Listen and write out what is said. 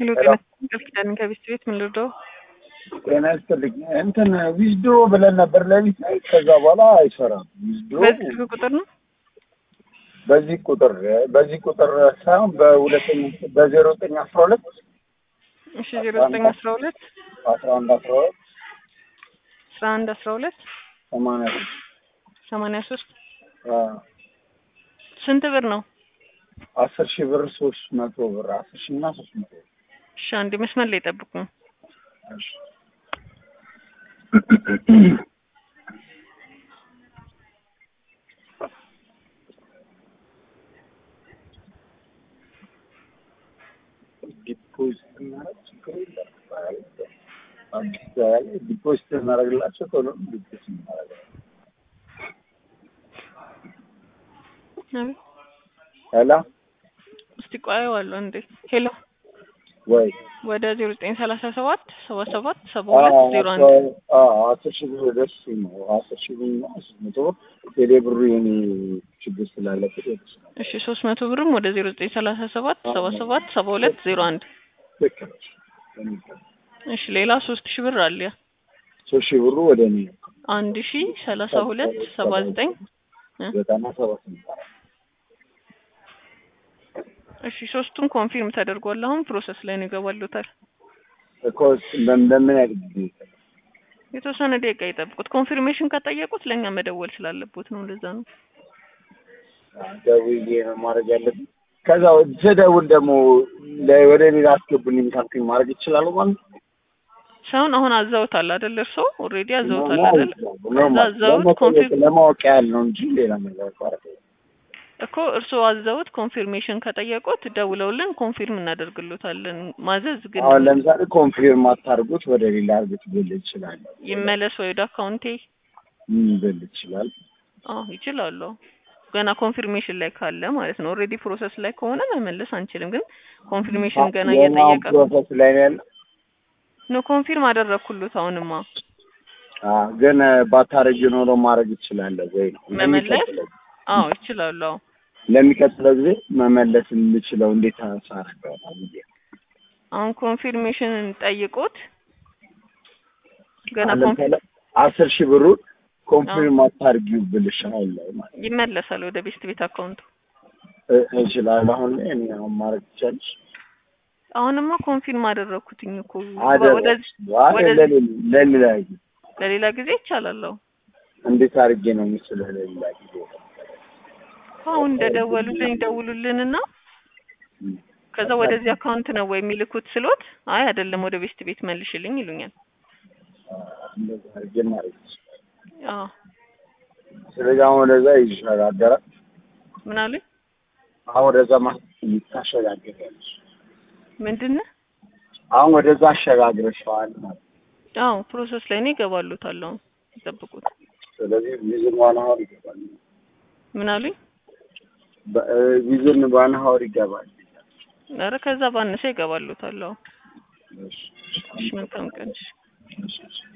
ሄሎ ጤና ቃል ኪዳን ከቤት ቤት ምን ልርዳው? ጤና ይስጥልኝ። እንትን ዊዝድሮ ብለን ነበር ለሊት ላይ ከዛ በኋላ አይሰራም። ዊዝድሮ በዚህ ስልክ ቁጥር ነው በዚህ ቁጥር በዚህ ቁጥር ሳይሆን በሁለተኛ በዜሮ ዘጠኝ አስራ ሁለት እሺ ዜሮ ዘጠኝ አስራ ሁለት አስራ አንድ አስራ ሁለት አስራ አንድ አስራ ሁለት ሰማንያ ሶስት ሰማንያ ሶስት አዎ። ስንት ብር ነው? አስር ሺህ ብር ሶስት መቶ ብር አስር ሺህ እና ሶስት መቶ ብር እሺ አንድ መስመር ላይ ጠብቁ። እሺ። ዲፖዚት እናደርግ ችግር የለም። አዲስ አበባ ላይ ዲፖዚት እናደርግላቸው ቶሎ ዲፖዚት እናደርጋለን። አቤት ሄሎ እስቲ ቆየዋለሁ እንዴ ሄሎ ወይ ወደ ዜሮ ዘጠኝ ሰላሳ ሰባት ሰባ ሰባት ሰባ ሁለት ዜሮ አንድ አስር ሺህ ብር ደስ ነው። አስር ሺህ ብር እና ሶስት መቶ ብር ቴሌ ብሩ የኔ ችግር ስላለበት ደስ ነው። እሺ ሶስት መቶ ብርም ወደ ዜሮ ዘጠኝ ሰላሳ ሰባት ሰባ ሰባት ሰባ ሁለት ዜሮ አንድ ልክ ነሽ። በሚገባ እሺ ሌላ ሶስት ሺህ ብር አለ ሶስት ሺህ ብሩ ወደ እኔ ነው። አንድ ሺ ሰላሳ ሁለት ሰባ ዘጠኝ ዘጠና ሰባት ነው። እሺ ሶስቱም ኮንፊርም ተደርጓል። አሁን ፕሮሰስ ላይ ነው ይገባሉታል። እኮ በምን በምን ያህል ጊዜ ይሰራል? የተወሰነ ደቂቃ ይጠብቁት። ኮንፊርሜሽን ከጠየቁት ለእኛ መደወል ስላለበት ነው። እንደዛ ነው። ደውዬ ነው ማድረግ ያለብኝ። ከዛ ስደውል ደግሞ ለ- ወደ ሌላ አስገቡልኝ ካልኩኝ ማድረግ ይችላሉ ማለት ነው? ሳይሆን አሁን አዛውታል አይደል? እርሶ ኦልሬዲ አዛውታል ኖ- አይደል? ኖ- ከዛ አዛውት ለመጠየቅ- ኮንፊርም ለማወቅ ያህል ነው እንጂ ሌላ ነገር ማድረግ እኮ እርሶ አዛውት ኮንፊርሜሽን ከጠየቁት ደውለውልን ኮንፊርም እናደርግሎታለን። ማዘዝ ግን አሁን ለምሳሌ ኮንፊርም አታርጉት ወደ ሌላ አርጉት ብል ይችላል። ይመለስ ወይ ወደ አካውንቴ ምን ብል ይችላል? አዎ ይችላሉ። ገና ኮንፊርሜሽን ላይ ካለ ማለት ነው። ኦልሬዲ ፕሮሰስ ላይ ከሆነ መመለስ አንችልም። ግን ኮንፊርሜሽን ገና የማን እየጠየቀ ፕሮሰስ ላይ ነው ያለው? ነው። ኮንፊርም አደረግኩሎት። አሁንማ አዎ፣ ግን ባታረጊ ኖሮ ማድረግ ይችላለሁ ወይ ነው መመለስ? ለሚቀጥለው- አዎ ይችላሉ። አዎ ለሚቀጥለው ጊዜ መመለስ የምችለው እንዴት አሳረገው ብዬ አሁን ኮንፊርሜሽን ጠይቁት። ገና አሁን ኮንፊ- ለምሳሌ አስር ሺህ ብሩን ኮንፊርም አታርጊው ብልሽ አሁን ላይ ማለት ነው። ይመለሳል ወደ ቤስት ቤት አካውንቱ። እ- እችላለሁ አሁን ላይ እኔ አሁን ማድረግ ትችላለሽ? አሁንማ ኮንፊርም አደረግኩትኝ እኮ አደረግሽ? ወደዚህ አይ ወደዚህ- ለሌላ ለሌላ ጊዜ ለሌላ ጊዜ ይቻላል። አዎ እንዴት አድርጌ ነው የምችለው ለሌላ ጊዜ? አሁን እንደደወሉልን ይደውሉልንና እም። ከዛ ወደዚህ አካውንት ነው ወይ የሚልኩት ስሎት፣ አይ አይደለም ወደ ቤስት ቤት መልሽልኝ ይሉኛል። እንደዛ አድርጌ ማድረግ ይችላል። አዎ ስለዚህ አሁን ወደዛ ይሸጋገራል። ምን አሉኝ? አሁን ወደዛ ማ ታሸጋግሪያለሽ። ምንድን ነው? አሁን ወደዛ አሸጋግረሽዋል ማለት ነው። አዎ ፕሮሰስ ላይ ነው ይገባሉታል። አሁን ይጠብቁት። ስለዚህ ቪዝን ዋን ሀወር ይገባል። ምን አሉኝ? በ- እ፣ ቪዝን ዋን ሀወር ይገባል። ኧረ ከዛ ባነሰ ይገባሉታል። አዎ እሺ፣ እሺ መልካም ቀን። እሺ። እሺ፣ እሺ።